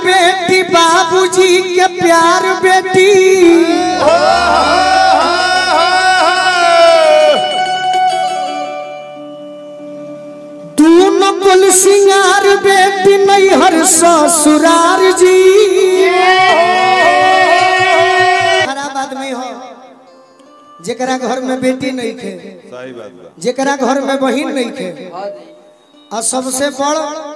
बेटी बाबूजी के प्यार बेटी दोनों कुल सिंगार बेटी नैहर ससुरार जी खराब आदमी हो जेकरा घर में बेटी नहीं खे सही बात बा जेकरा घर में बहन नहीं खे और सबसे बड़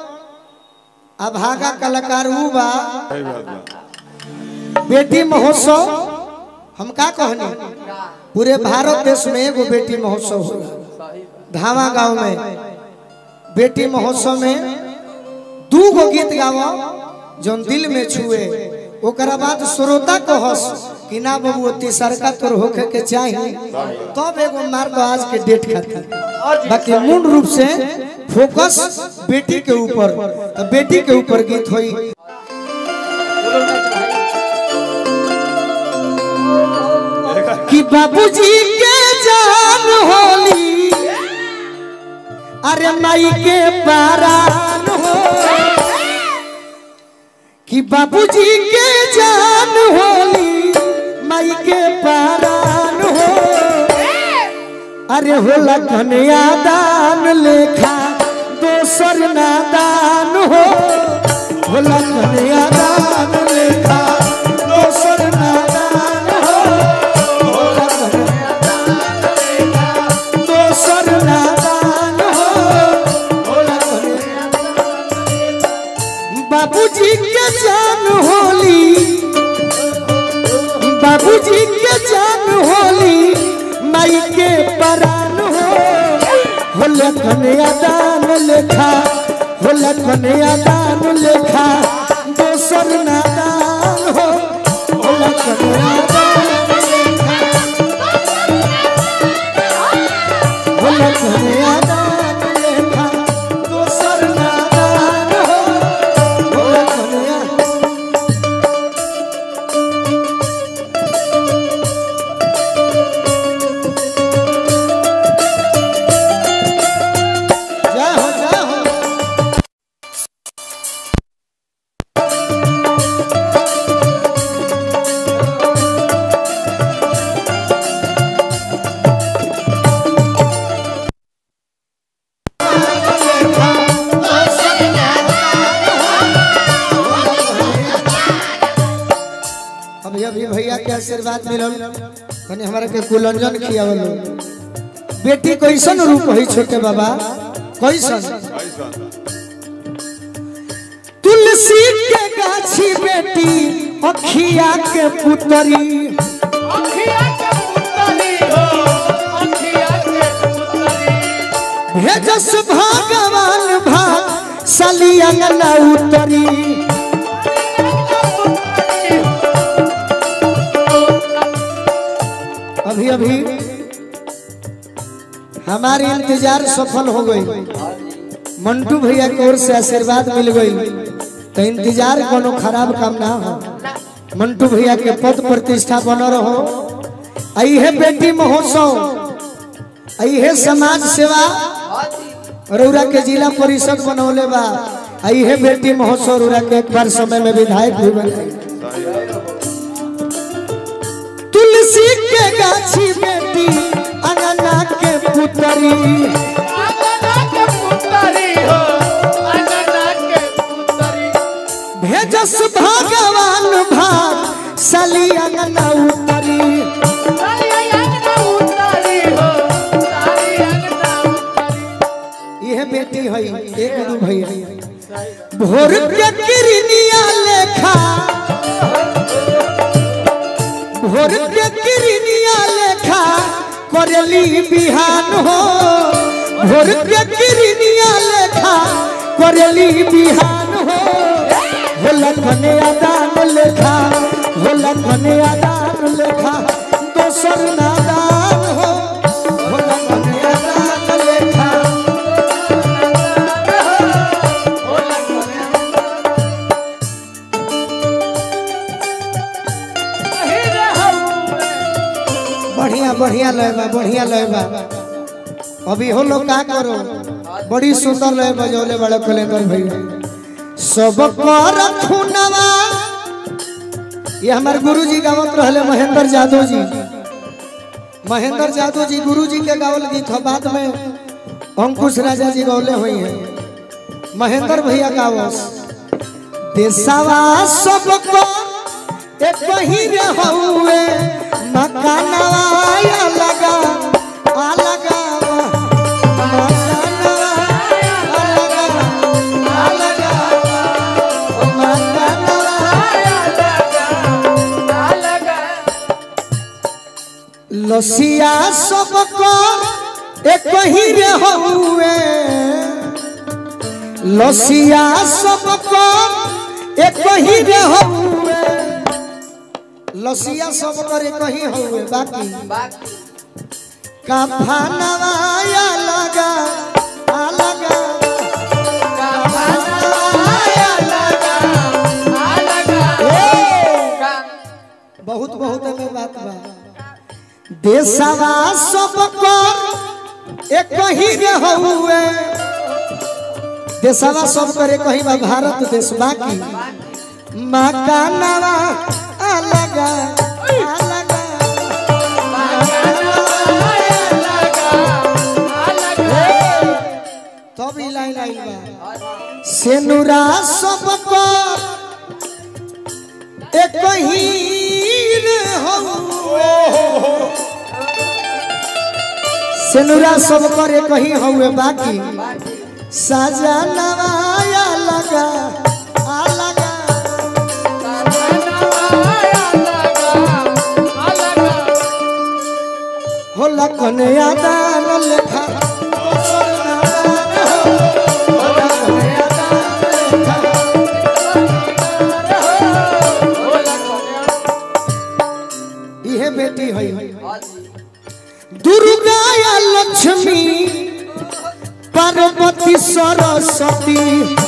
अभागा कलाकार ऊ बा सही बात बा बेटी महोत्सव हम का कहनी पूरे भारत देश में एगो बेटी महोत्सव होला धावा गांव में बेटी महोत्सव में दू गो गीत गावा जौन दिल में छुए ओकरा बाद श्रोता को हंस कि ना बाबू तीसरका तोर होखे के चाहिए तब एगो मार दो आज के डेट खातिर बाकी मूल रूप से फोकस बेटी के ऊपर तो बेटी के ऊपर गीत होई कि बाबूजी के जान होली अरे माई के पारान हो कि बाबूजी के जान होली माई के पारान हो अरे होला कन्या दान लेखा दोसर नादान हो होला कन्या दान लेखा दोसर नादान हो होला कन्या दान लेखा दोसर नादान हो होला कन्या बाबूजी के जान होली बाबूजी के जान होली माई के परान हो होला कन्या दान लेखा होला कन्या दान लेखा दोसर नादान हो होला कन्या दान लेखा होला कन्या दान लेखा दोसर नादान हो होला कन्या जा हो जा हो अभी अभी भैया के आशीर्वाद मिलल कने हमारा के कुलंजन खियावल बेटी कैसन रूप है छोटे बाबा कैसन ऐसा तुलसी के गाछी बेटी अखिया के पुतरी भेजस भगवान भाग सलिया न उतरी अभी अभी हमारी इंतजार सफल हो गई मंटू भैया की ओर से आशीर्वाद मिल गई तो इंतजार कोनो खराब काम ना हो मंटू भैया के पद प्रतिष्ठा बन रहो आई है बेटी महोत्सव आई है समाज सेवा रौरा के जिला परिषद बनौले बा आई है बेटी महोत्सव रौरा के एक बार समय में विधायक भी बने तुलसी के गाछी बेटी अनना के पुतरी भेजस भगवान भाग सली अंगना उतरी यह बेटी है एक दू भैया भोर के किरनिया लेखा भोर के किरनिया लेखा करेली बिहान हो भोर के किरनिया लेखा करेली बिहान हो होला कन्या दान लेखा होला कन्या दान लेखा दोसर नादान हो होला कन्या दान लेखा बढ़िया बढ़िया लय बा बढ़िया लय बा अभी हो लोग का करो बड़ी सुंदर लय बजौले बड़े कलेंदर भैया सब कर खुनवा ये हमारे गुरुजी गावत रहले महेंद्र यादव जी महेंद्र यादव जी गुरुजी के गावल गीत हो बाद में अंकुश राजा जी गौले हुई हैं महेंद्र भैया गावस देशवा सबको एक ही रे हउए मकानवा या लगा आ लगा मकानवा आ लगा आ लगा मकानवा लसिया सबको एक ही रे हउए लसिया सबको एक ही रे हउए लसिया सबको एक ही हउए बाकी कफनवा या लगा आ लगा कफनवा या लगा ए! बहुत बहुत में बात बा देशवा सबको एक ही रे हउए देशवा सब करे कहीं बा भारत देश बाकी मकानवा अलग अलग तब ई लाइन आई बा सेनुरा सबको एक ही रे हउए सेनुरा सब करे कहीं हउए बाकी साजा नवाया लगा आ लगा हो लखन यादान लेखा इहे बेटी है दुर्गा या लक्ष्मी पार्वती सरस्वती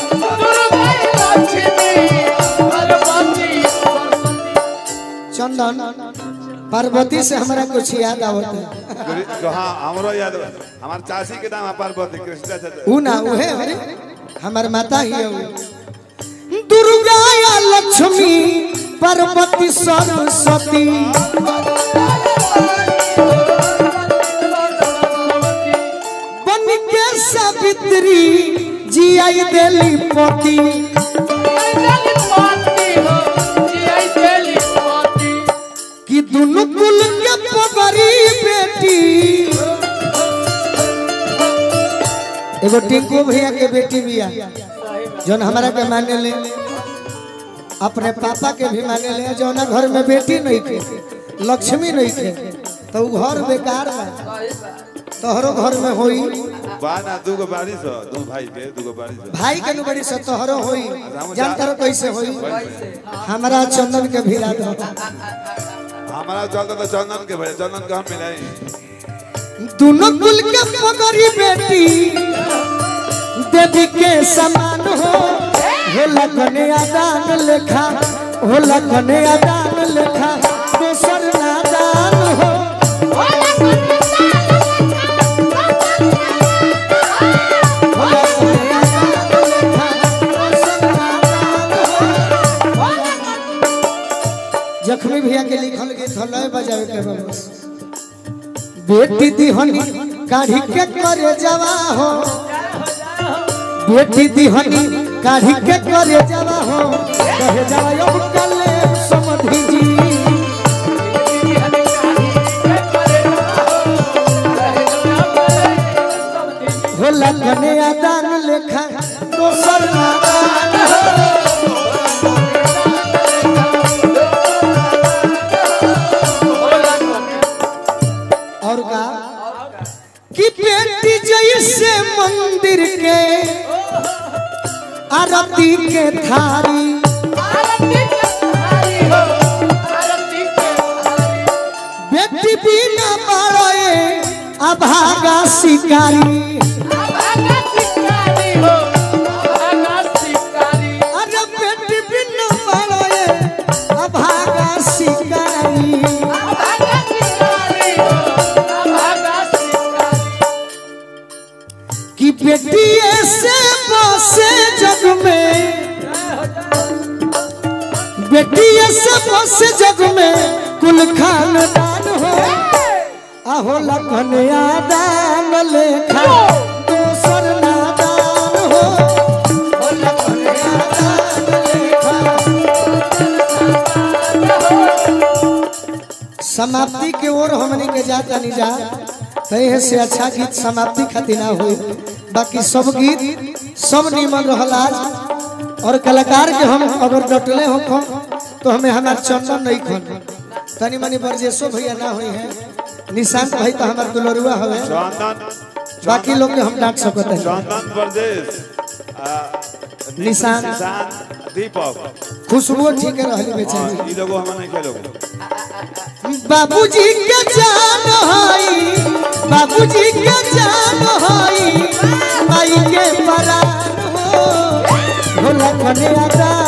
चंदन पार्वती से हमरा कुछ याद आवत है गुरु- जो हाँ हमरो याद बा। हमार चाची के नाम पार्वती कृष्णा चाचा ऊ ना उहे अरे हमार माता ही है ऊ। दुर्गा या लक्ष्मी पार्वती सरस्वती बन के सावित्री जी आई देली पति कि दुनु कुल के पगरी बेटी एगो टिंकू भैया के बेटी बिया जौन हमारा के माने ले अपने पापा के भी माने ले जौना घर में बेटी नहीं थे लक्ष्मी नहीं थे तो उ घर बेकार बा तोहरो घर में होई बा ना दूगो बारिश हो दो भाई के दूगो बारिश हो भाई के नु बड़ी से तोहरो होई जानता रहो कैसे होई हमारा चंदन के भिड़ा दो हमारा चलता तो चंदन के भाई चंदन के हम मिलाई दोनों कुल के पगरी बेटी देवी के समान हो हो लगने आदान लेखा हो लगने आदान लेखा दोसर नादान हो हो लगने आदान लेखा दोसर नादान हो। जख्मी भैया के लिखल गीत हलय बजावे के बस बेटी दिहनी काढ़ी के करे जवा हो बेटी दिहनी काढ़ी के करे जवा हो कहे जवा यो कले समधि जी हो लगने आदान लेखा दोसर नादान हो और का कि बेटी जैसे मंदिर के आरती के थारी बेटी बिना बाड़े अभागा शिकारी अरे बेटी बिना बाड़े अभागा शिकारी कि बेटी ऐसे बसे जग में बेटिया से बस जग में कुल खानदान हो आहो लखन आदान लेखा दोसर नादान हो ओ लखन आदान लेखा समाप्ति के ओर हमनी के जाता नहीं जा तहे से अच्छा गीत समाप्ति खातिर ना होई बाकी सब गीत सब निमन रहल आज और कलाकार के हम अगर डटले हो खन तो हमें हमार चंदन नहीं खन तनी मनी बरजेसो भैया ना हुई है निशांत भाई तो हमार दुलरुआ हवे चंदन बाकी लोग के हम डांट सकते हैं चंदन प्रदेश आ, नि- निशान। निशान दीपक खुशबू ठीक रहली बेचारी हाँ, ई लोगो हम नहीं खेलोगे बाबूजी के जान हई बाबूजी के जान हई माई के परान हो भोला कने आदा